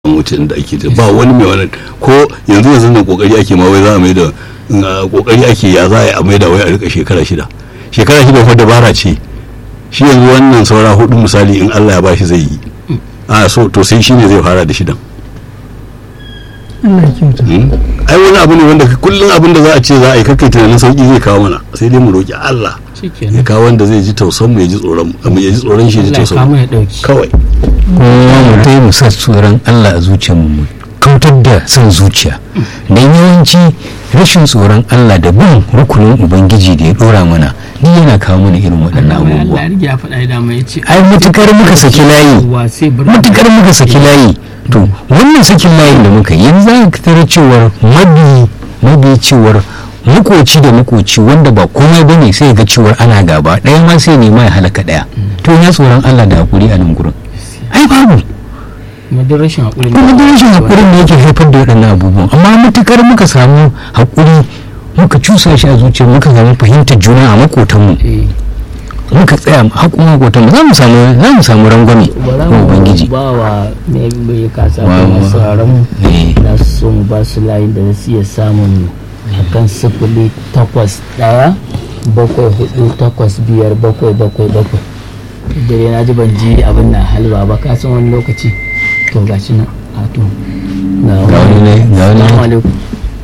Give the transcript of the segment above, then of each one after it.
mutum da ake ba wani mai wani ko yanzu yanzu nan kokari ake ma wai za a mai da kokari ake ya za a mai da wai a rika shekara shida shekara shida fa dabara ce shi yanzu wannan saura hudu misali in Allah ya bashi zai yi a so to sai shine zai fara da shidan Allah ya kyauta ai wani abu ne wanda kullum abin da za a ce za a yi kakkai tunanin sauki zai kawo mana sai dai mu roki Allah ya kawo wanda zai ji tausan mu ya ji tsoron mu ya ji tsoron shi ya ji tausan mu kawai kuma mu dai mu sa tsoron Allah a zuciyarmu mu kautar da son zuciya dan yawanci rashin tsoron Allah da bin rukunin ubangiji da ya dora mana ni yana kawo mana irin waɗannan abubuwa ai mutukar muka saki layi mutukar muka saki layi to wannan sakin layin da muka yi yanzu za ka tara cewar mabi mabi cewar makoci da makoci wanda ba komai bane sai ga cewar ana gaba ɗaya ma sai nema ya halaka ɗaya to ya tsoron Allah da hakuri a nan gurin ai babu kuma duk rashin haƙurin kuma duk rashin haƙurin da yake haifar da waɗannan abubuwan amma matukar muka samu haƙuri muka cusa shi a zuciya muka samu fahimtar juna a makotanmu muka tsaya haƙun makotanmu za mu samu za mu samu rangwame na ubangiji ba wa mai kasa da masu sauraron da su mu ba su layin da su iya samun akan sifili takwas ɗaya bakwai hudu takwas biyar bakwai bakwai bakwai dare na ji ban ji abin na halwa ba ka san wani lokaci to ga shi nan a to ga wani ne ga wani alaikum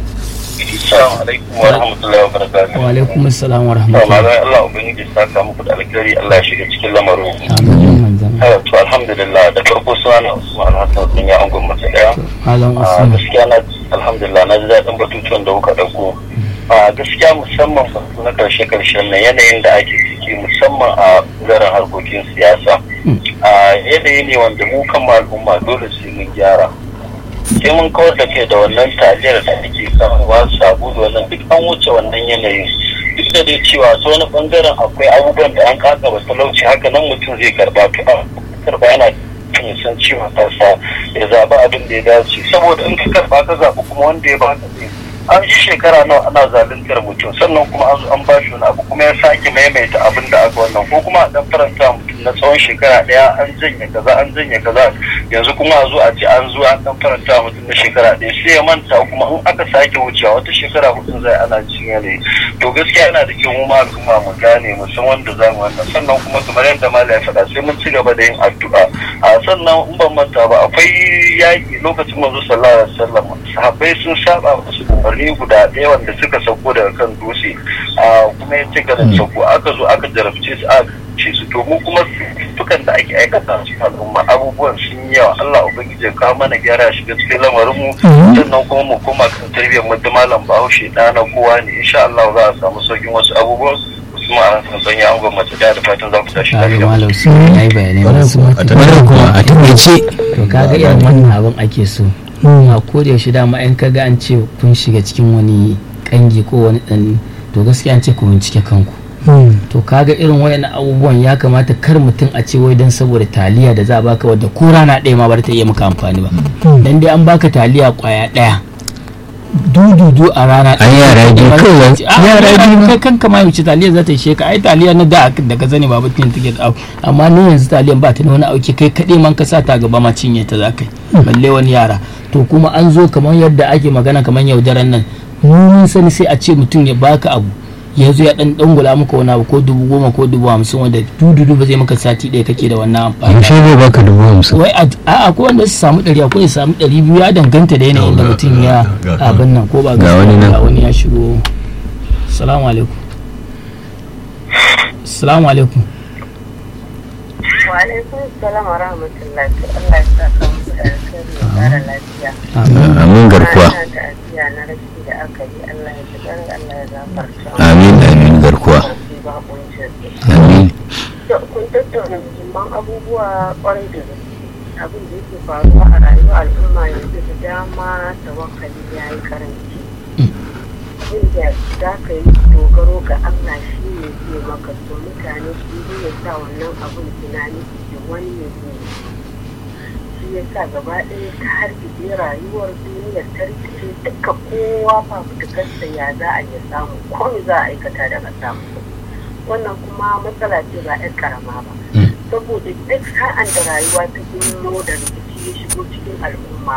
Assalamu alaikum wa rahmatullahi wa barakatuh. wa alaikum assalam wa Allah rahmatullahi Allah ubangiji ya saka muku da alkhairi Allah ya shiga cikin lamarin. amin manzan Eh, To alhamdulillah da farko suna Usman Hassan sun yi angon mace daya. malam Ah, usman gaskiya na alhamdulillah na ji daɗin batutuwan da kuka ɗauko. Ah, gaskiya musamman batu na karshe karshen nan yanayin da ake ciki musamman a ɓangaren harkokin siyasa. Ah, yanayi ne wanda mu kan al'umma dole sai mun gyara. sai mun kawar da kai da wannan taliyar da ake kawowa sabu da wannan duk an wuce wannan yanayin duk da dai cewa ta wani bangaren akwai abubuwan da an kaka ba talauci haka nan mutum zai karba to a karba yana ya san cewa kansa ya zaɓi abin da ya dace saboda in ka karba ka zaɓi kuma wanda ya baka zai an yi shekara nawa ana zaluntar mutum sannan kuma an zo an ba shi wani abu kuma ya sake maimaita abin da aka wannan ko kuma a dan faranta mutum na tsawon shekara ɗaya an janye kaza an janye kaza yanzu kuma a zo a ce an zo an dan faranta mutum na shekara ɗaya sai ya manta kuma in aka sake wucewa wata shekara hudun zai ana cikin yanayi to gaskiya yana da kyau mu ma al'umma mu gane mu san wanda za mu wannan sannan kuma kamar yadda mala ya faɗa sai mun ci gaba da yin addu'a a sannan in ban manta ba akwai yaƙi lokacin manzo sallallahu alaihi wasallam sahabbai sun saba musu umarni guda ɗaya wanda suka sauko daga kan dutse a kuma ya ci gaba da sauko aka zo aka jarabce su aka ce su to mu kuma dukan da ake aikata a cikin al'umma abubuwan sun yi yawa Allah ubangiji ya kawo mana gyara shiga cikin lamarin mu sannan kuma mu koma kan tarbiyyar mu da malam Bahaushe da na kowa ne insha Allah za a samu saukin wasu abubuwan kuma a san sanya an gwamnati da da fatan za ku tashi kaga lafiya malam usman ya yi bayanai masu a wannan kuma a takaice to kaga irin wannan abin ake so a koda yaushe dama in kaga an ce kun shiga cikin wani kangi ko wani dan to gaskiya an ce ku bincike kanku to kaga irin wayannan abubuwan ya kamata kar mutum a ce wai dan saboda taliya da za a baka wadda ko rana ɗaya ma ba ta iya maka amfani ba dan dai an baka taliya kwaya ɗaya dududu a rana Ai, yara biyu kawai. yara Yara biyu. kai kanka ma yace taliya za ta ishe ka ai taliya na da da ka zane babu tin take da abu amma ni yanzu taliyan ba ta da wani auki kai kaɗai man ka sa ta gaba ma cinye ta za kai balle wani yara to kuma an zo kamar yadda ake magana kamar yaudaran nan mun sani sai a ce mutum ya baka abu ya zo ya dan dangula maka wani abu ko dubu goma ko dubu hamsin wanda dududu ba zai maka sati ɗaya kake da wannan amfani yaushe zai baka dubu hamsin wai a a ko wanda su samu ɗari akwai ya samu ɗari biyu ya danganta da yanayin da Ga- mutum ya ga- ga- abin nan ko ba Ga wani nan. ga wani ya shigo salamu alaikum salamu alaikum Wa'alaikun salam wa rahmatullahi Allah ya saka muku da alkhairi ya kara lafiya. amin garkuwa Ana ta'aziyya na rashi da aka yi Allah ya ji ɗan Allah ya gafarta. amin amin garkuwa Sarki ba kuncin. amin To, Kun tattauna muhimman abubuwa kwarai da gaske. Abin da yake faruwa a rayuwar al'umma yanzu da dama tawakkali ya yi karanci. Abin da za ka yi dogaro ga Allah shi ne zai maka so mutane su yi ya sa wannan abin tunani da wani ne zai yi. shi ya sa gaba ɗaya ta hargitse rayuwar duniyar ta rikice duka kowa fafutukarsa ya za a iya samu ko me za a aikata daga samu wannan kuma matsala ce ba 'yar karama ba saboda duk sa'an da rayuwa ta gino da rikici ya shigo cikin al'umma